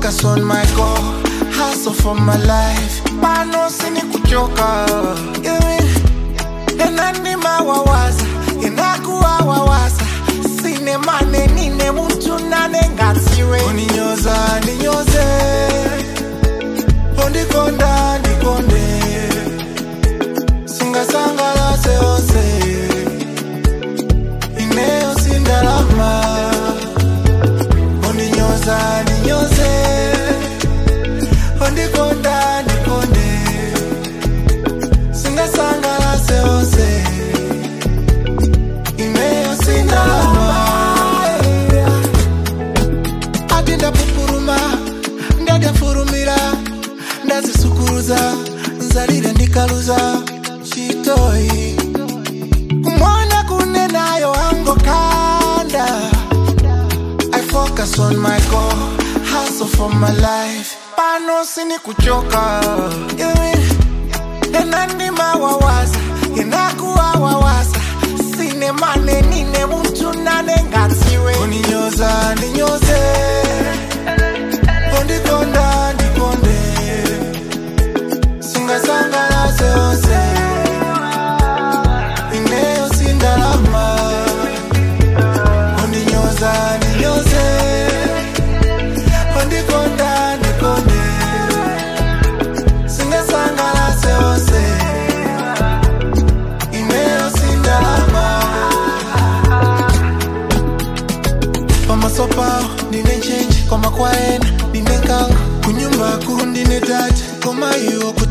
focus on my goal hustle for my life pano sini kuchoka enandima wawaza inakuwa wawaza sine mane nine muntu nane ngatiwe uninyoza ninyoze ondikonda ndikonde singasangalase ose ineyo sindalama ondinyoza ninyoze ondikonda ndikonde singasangalase ose ineyo sindalama ati ndapupuruma ndadafurumira ndazisukuruza nzalire ndikaluza chitoyi kumwona kune nayo angokanda I focus on my goal hustle for my life pano sini kuchoka enandima wawaza inakuwa wawaza sine mane nine muntu nane ngatiwe uninyoza ninyoze ondikonda ndikonde singasangalase ose ineyo sindalama ondinyoza ninyoze ondikonda ndikonde singasangalase ose ineyo sindalama pamaso pawo ndine nchenji koma kwaena ndine nkanga kunyumbaku ndine tati koma iwo kuti